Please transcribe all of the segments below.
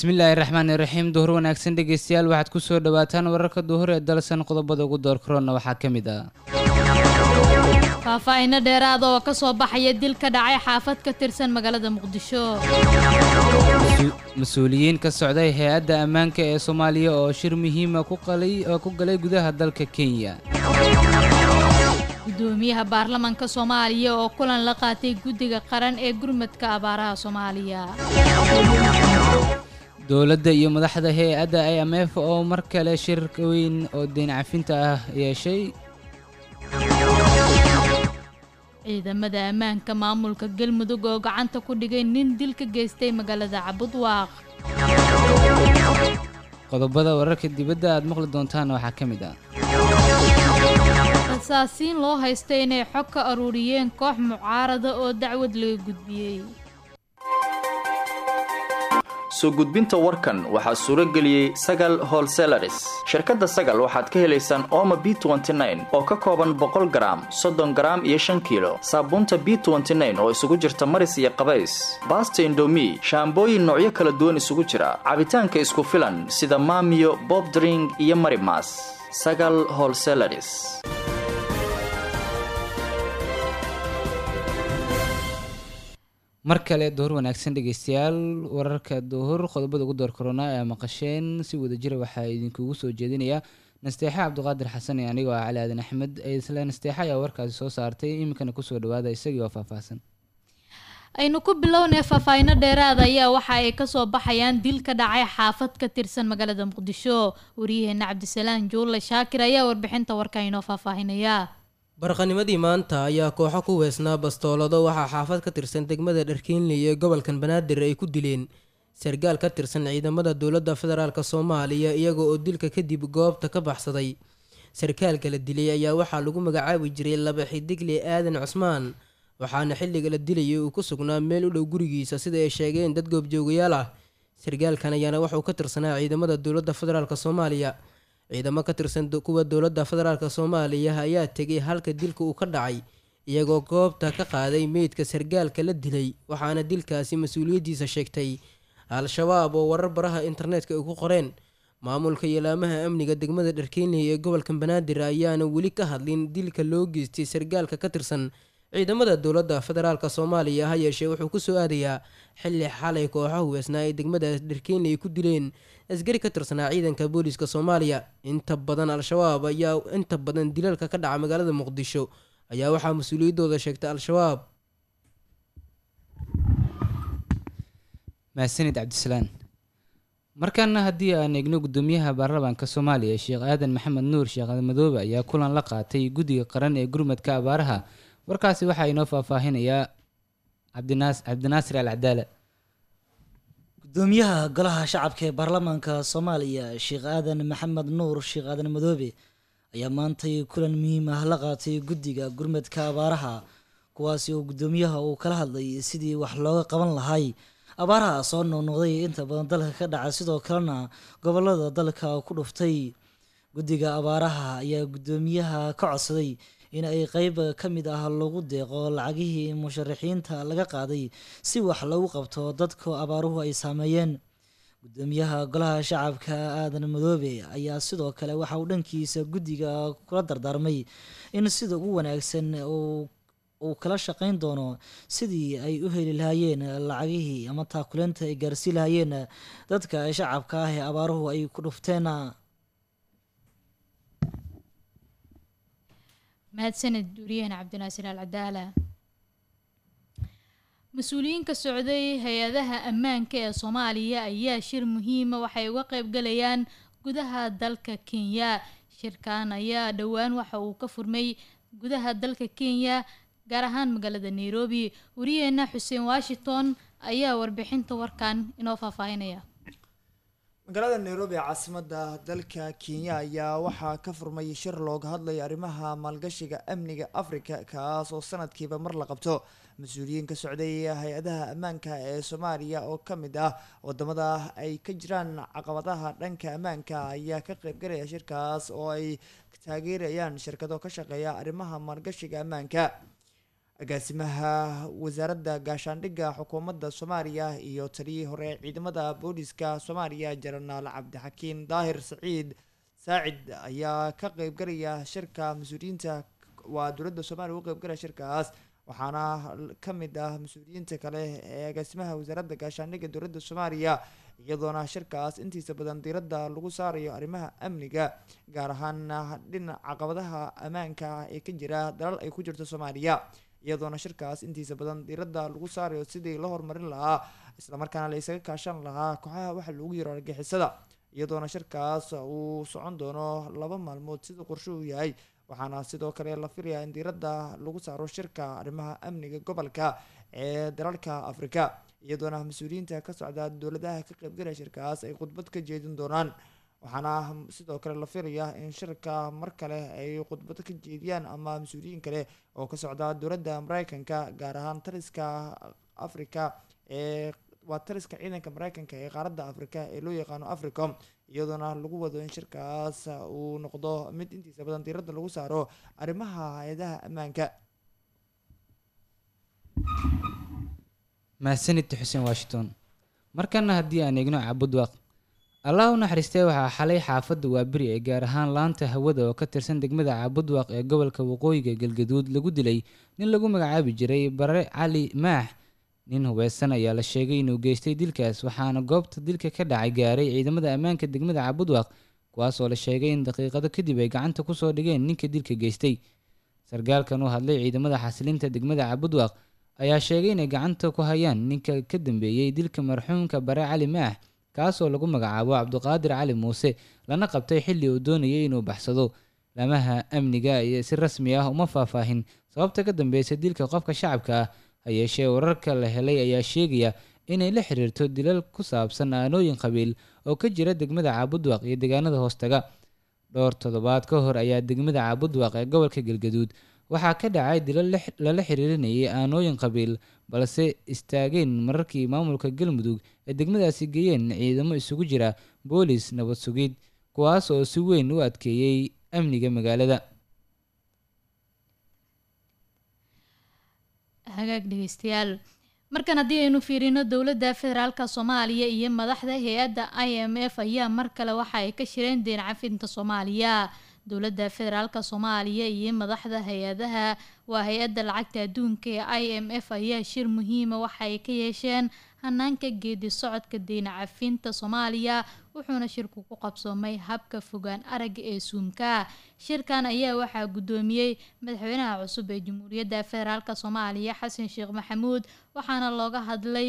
bismillaahi raxmaani raxiim duhur wanaagsan dhegeystayaal waxaad ku soo dhawaataan wararka duhur ee dalsan qodobada ugu door karoona waxaa ka mid ah faahfaahinno dheeraada oo ka soo baxaya dil ka dhacay xaafad ka tirsan magaalada muqdisho mas-uuliyiin ka socday hay-adda ammaanka ee soomaaliya oo shir muhiima ku qalay oo ku galay gudaha dalka kenya gudoomiyaha baarlamaanka soomaaliya oo kulan la qaatay guddiga qaran ee gurmadka abaaraha soomaaliya dowladda iyo madaxda hay-adda i m f oo mar kale shir weyn oo deyn cafinta ah yeeshay ciidamada ammaanka maamulka galmudug oo gacanta ku dhigay nin dil ka geystay magaalada cabudwaaq qodobada wararka dibadda aad maqli doontaan waxaa ka mid ah rasaasiin loo haysta inay xog ka aruuriyeen koox mucaarada oo dacwad laga gudbiyey soo gudbinta warkan waxaa suuro geliyey sagal holselaris shirkadda sagal waxaad ka helaysaan ooma b oo ka kooban boqol garaam soddon garaam iyo shan kiilo saabuunta b oo isugu jirta maris iyo qabays baasta indomi shaambooyin noocyo kala duwan isugu jira cabitaanka isku filan sida maamiyo bobdring iyo marimas sagal holselaris mar kale duhur wanaagsan dhegeystayaal wararka duhur qodobada ugu door korona ee maqasheen si wadajira waxaa idinkugu soo jeedinaya nasteexe cabdiqaadir xasan iyo anigoo ah cali aadan axmed isla nasteexe ayaa warkaasi soo saartay iminkana kusoo dhawaada isagii oo faahfaahsan aynu ku bilownay faahfaahinno dheeraada ayaa waxa ay kasoo baxayaan dil ka dhacay xaafad ka tirsan magaalada muqdisho wariyaheena cabdisalaan juulle shaakir ayaa warbixinta warka inoo faahfaahinaya barqanimadii maanta ayaa kooxo ku weesnaa bastoolado waxaa xaafad ka tirsan degmada dharkiinley ee gobolkan banaadir ay ku dileen sargaal ka tirsan ciidamada dowladda federaalk soomaaliya iyaga oo dilka kadib goobta ka baxsaday sarkaalka la dilay ayaa waxaa lagu magacaabi jiray laba xidigle aadan cusmaan waxaana xilliga la dilayay uu ku sugnaa meel u dhow gurigiisa sida ay sheegeen dad goobjoogayaal ah sargaalkan ayaana waxauu ka tirsanaa ciidamada dowladda federaalk soomaaliya ciidamo ka tirsan kuwa dowladda federaalk soomaaliya ayaa tegay halka dilka uu ka dhacay iyagoo goobta ka qaaday meydka sargaalka la dilay waxaana dilkaasi mas-uuliyaddiisa sheegtay al-shabaab oo warar baraha internetka ay ku qoreen maamulka iyo laamaha amniga degmada dharkeynley ee gobolka banaadir ayaana weli ka hadlin dilka loo geystay sargaalka ka tirsan ciidamada dowladda federaalk soomaaliya ha yeeshee wuxuu kusoo aadayaa xilli xalay kooxaha huweesnaa ee degmada dharkeynley ku dileen askari ka tirsanaa ciidanka booliiska soomaaliya inta badan al-shabaab ayaa inta badan dilalka ka dhaca magaalada muqdisho ayaa waxaa mas-uuliyaddooda sheegtay al-shabaab mahadsanid cabdisalaan markaana haddii aan eegno guddoomiyaha baarlamaanka soomaaliya sheekh aadan maxamed nuur sheekh madoobe ayaa kulan la qaatay guddiga qaran ee gurmadka abaaraha warkaasi waxaa inoo faahfaahinayaa cabdinaas cabdinaasir al cadaala gudoomiyaha golaha shacabka ee baarlamaanka soomaaliya sheekh aadan maxamed nuur sheekh aadan madoobe ayaa maantay kulan muhiim ah la qaatay guddiga gurmadka abaaraha kuwaasi oo guddoomiyaha uu kala hadlay sidii wax looga qaban lahay abaaraha soo noqnoqday inta badan dalka ka dhaca sidoo kalena gobolada dalka ku dhuftay guddiga abaaraha ayaa guddoomiyaha ka codsaday in ay qeyb ka mid ah lagu deeqo lacagihii musharaxiinta laga qaaday si wax lagu qabto dadka abaaruhu ay saameeyeen guddoomiyaha golaha shacabka aadan madoobe ayaa sidoo kale waxa uu dhankiisa guddiga kula dardaarmay in sida ugu wanaagsan uu kala shaqeyn doono sidii ay u heli lahaayeen lacagihii ama taakuleenta ay gaarsii lahaayeen dadka shacabka ah ee abaaruhu ay ku dhufteen mahadsaned wariyaheena cabdinaasir al cadaala mas-uuliyiin ka socday hay-adaha ammaanka ee soomaaliya ayaa shir muhiima waxay uga qeybgalayaan gudaha dalka kenya shirkan ayaa dhowaan waxa uu ka furmay gudaha dalka kenya gaar ahaan magaalada nairobi wariyaheena xuseen washington ayaa warbixinta warkan inoo faahfaahinaya magaalada nairobi ee caasimada dalka kenya ayaa waxaa ka furmay shir looga hadlaya arrimaha maalgashiga amniga africa kaas oo sanadkiiba mar la qabto mas-uuliyiin ka socday hay-adaha ammaanka ee soomaaliya oo ka mid ah wadamada ay ka jiraan caqabadaha dhanka ammaanka ayaa ka qeybgalaya shirkaas oo ay taageerayaan shirkado ka shaqeeya arrimaha maalgashiga ammaanka agaasimaha wasaaradda gaashaandhigga xukuumadda soomaaliya iyo taliyii hore ciidamada booliska soomaaliya jenaraal cabdixakiin daahir saciid saacid ayaa ka qeybgalaya shirka mas-uuliyiinta waa dowladda soomaaliya uga qeybgalaya shirkaas waxaana ka mid ah mas-uuliyiinta kale ee agaasimaha wasaaradda gaashaandhigga dowladda soomaaliya iyadoona shirkaas intiisa badan diiradda lagu saarayo arrimaha amniga gaar ahaan dhinac caqabadaha ammaanka ee ka jira dalal ay ku jirto soomaaliya iyadoona shirkaas intiisa badan diiradda lagu saarayo sidii la horumarin lahaa islamarkaana la isaga kaashan lahaa kooxaha waxa loogu yiro argixisada iyadoona shirkaas uu socon doono laba maalmood sida qorshe uu yahay waxaana sidoo kale la filayaa in diiradda lagu saaro shirka arrimaha amniga gobolka ee dalalka afrika iyadoona mas-uuliyiinta ka socda dowladaha ka qeybgalaya shirkaas ay khudbad ka jeedin doonaan waxaana sidoo kale la filayaa in shirka mar kale ay khudbad ka jeediyaan ama mas-uuliyiin kale oo ka socda dowladda mareykanka gaar ahaan taliska africa ee waa taliska ciidanka mareykanka ee qaaradda afrika ee loo yaqaano africom iyadoona lagu wado in shirkaas uu noqdo mid intiisa badan diiradda lagu saaro arrimaha hay-adaha ammaanka mahadsanid xuseen washington markana haddii aan eegno cabudwaaq allah u naxariistee waxaa xalay xaafadda waaberi ee gaar ahaan laanta hawada oo ka tirsan degmada caabudwaaq ee gobolka waqooyiga galgaduud lagu dilay nin lagu magacaabi jiray bare cali maax nin hubeysan ayaa la sheegay inuu geystay dilkaas waxaana goobta dilka ka dhacay gaaray ciidamada ammaanka degmada caabudwaaq kuwaasoo la sheegay in daqiiqado kadib ay gacanta kusoo dhigeen ninka dilka geystay sargaalkan u hadlay ciidamada xasilinta degmada caabudwaaq ayaa sheegay inay gacanta ku hayaan ninka ka dambeeyey dilka marxuumka bare cali maax kaasoo lagu magacaabo cabduqaadir cali muuse lana qabtay xilli uu doonayay inuu baxsado lamaha amniga iyo si rasmi ah uma faahfaahin sababta ka dambeysa dilka qofka shacabka ah ha yeeshee wararka la helay ayaa sheegaya inay la xiriirto dilal ku saabsan aanooyin qabiil oo ka jira degmada caabudwaaq iyo deegaanada hoostaga dhowr toddobaad ka hor ayaa degmada caabudwaaq ee gobolka galgaduud waxaa ka dhacay dilal lala xiriirinayay aanooyin qabiil balse istaageen mararkii maamulka galmudug ee degmadaasi geeyeen ciidamo isugu jira boolis nabad sugid kuwaas oo si weyn u adkeeyey amniga magaalada hagaag dhegeystayaal markan haddii aynu fiirino dowladda federaalka soomaaliya iyo madaxda hay-adda i m f ayaa mar kale waxa ay ka shireen deen cafinta soomaaliya dowladda federaalka soomaaliya iyo madaxda hay-adaha waa hay-adda lacagta adduunka ee i m f ayaa shir muhiima waxa ay ka yeesheen hanaanka geedi socodka deyn cafinta soomaaliya wuxuuna shirku ku qabsoomay habka fogaan aragga ee suumka shirkan ayaa waxaa guddoomiyey madaxweynaha cusub ee jamhuuriyadda federaalk soomaaliya xasan sheekh maxamuud waxaana looga hadlay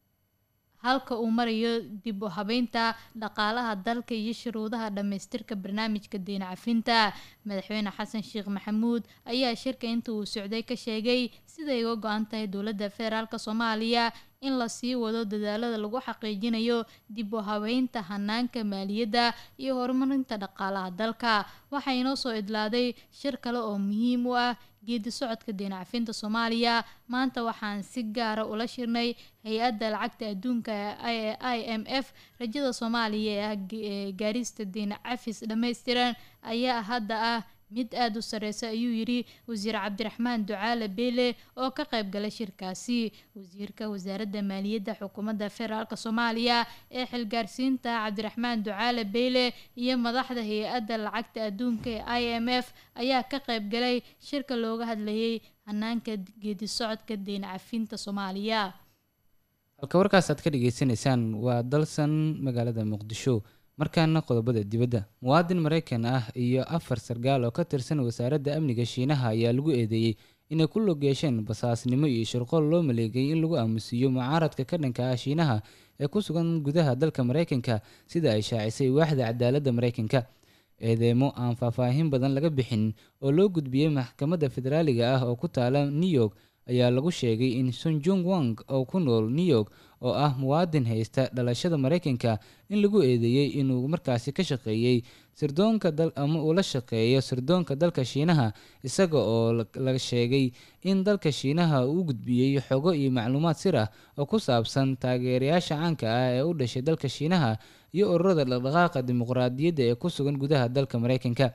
halka uu marayo dib u habeynta dhaqaalaha dalka iyo shuruudaha dhammaystirka barnaamijka deyn cafinta madaxweyne xasan sheekh maxamuud ayaa shirka inta uu socday ka sheegay siday uga go-an tahay dowladda federaalk soomaaliya in lasii wado dadaalada lagu xaqiijinayo dib u habeynta hanaanka maaliyadda iyo horumarinta dhaqaalaha dalka waxaa inoo soo idlaaday shir kale oo muhiim u ah geedi socodka deyn cafinta soomaaliya maanta waxaan si gaara ula shirnay hay-adda lacagta adduunka ee i m f rajada soomaaliya ee ah gaarista deyn cafis dhammaystiran ayaa hadda ah mid aada u sareysa ayuu yidhi wasiir cabdiraxmaan ducaale beele oo ka qayb galay shirkaasi wasiirka wasaaradda maaliyadda xukuumadda federaalk soomaaliya ee xilgaarsiinta cabdiraxmaan ducaale beele iyo madaxda hay-adda lacagta adduunka ee i m f ayaa ka qayb galay shirka looga hadlayay hanaanka geedi socodka deyn cafinta soomaaliya halka warkaas aad ka dhageysaneysaan waa dalsan magaalada muqdisho markaana qodobada dibadda muwaadin maraykan ah iyo afar sargaal oo ka tirsan wasaaradda amniga shiinaha ayaa lagu eedeeyey inay ku log yeesheen basaasnimo iyo shirqool loo maleegay in lagu aamusiiyo mucaaradka ka dhanka ah shiinaha ee ku sugan gudaha dalka maraykanka sida ay shaacisay waaxda cadaaladda maraykanka eedeemo aan faahfaahin badan laga bixin oo loo gudbiyey maxkamadda federaaliga ah oo ku taala new york ayaa lagu sheegay in sunjung wang oo ku nool new york oo ah muwaadin haysta dhalashada maraykanka in lagu eedeeyey inuu markaasi ka shaqeeyey sirdoonka dal ama uu la shaqeeyo sirdoonka dalka shiinaha isaga oo la sheegay in dalka shiinaha uu gudbiyey xogo iyo macluumaad sir ah oo ku saabsan taageerayaasha caanka ah ee u dhashay dalka shiinaha iyo ururada dhaqdhaqaaqa dimuqraadiyadda ee ku sugan gudaha dalka maraykanka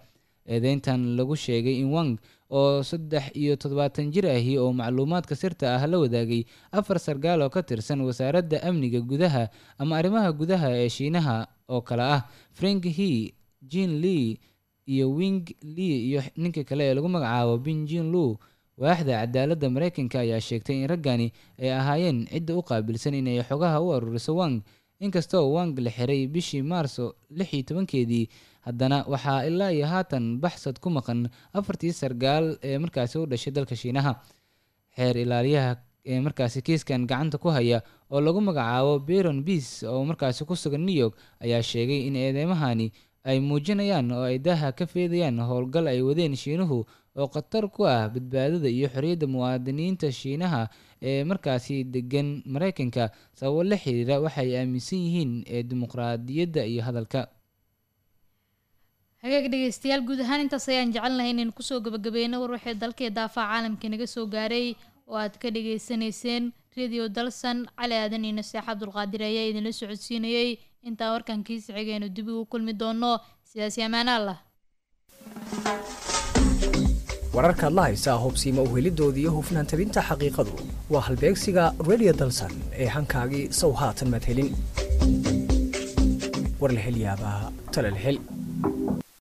eedeyntan lagu sheegay in wang oo saddex iyo toddobaatan jir ahi oo macluumaadka sirta ah la wadaagay afar sargaal oo ka tirsan wasaaradda amniga gudaha ama arrimaha gudaha ee shiinaha oo kale ah frank he jin lee iyo wing lee iyo ninka kale ee lagu magacaabo binjin lu waaxda cadaaladda mareykanka ayaa sheegtay in raggani ay ahaayeen cidda u qaabilsan inay xogaha u aruuriso wang inkastoo wang la xiray bishii maarso lix iyo tobankeedii haddana waxaa ilaa iyo haatan baxsad ku maqan afartii sargaal ee markaasi u dhashay dalka shiinaha xeer ilaaliyaha ee markaasi kiiskan gacanta ku haya oo lagu magacaabo beron beas oo markaasi ku sugan new york ayaa sheegay in eedeymahani ay muujinayaan oo ay daha ka feedayaan howlgal ay wadeen shiinuhu oo khatar ku ah badbaadada iyo xorriyadda muwaadiniinta shiinaha ee markaasi degan mareykanka sababo la xiriira waxay aaminsan yihiin ee dimuqraadiyadda iyo hadalka hagaag dhegeystayaal guud ahaan intaas ayaan jecelnahay inaynu kusoo gabagabeyno war waxay dalkii daafaca caalamka naga soo gaaray oo aad ka dhagaysanayseen radio dalsan cali aadan iyo naseex cabdulqaadir ayaa idinla socodsiinayey intaan warkan kiisi xigaynu dib ugu kulmi doono sidaasi ammaan allah wararkaad la haysaa hubsiima uhelidooda iyo hufnaan tabinta xaqiiqadu waa halbeegsiga radio dalsan ee hankaagii sow haatan madhelin war la hel yaabaa tala la hel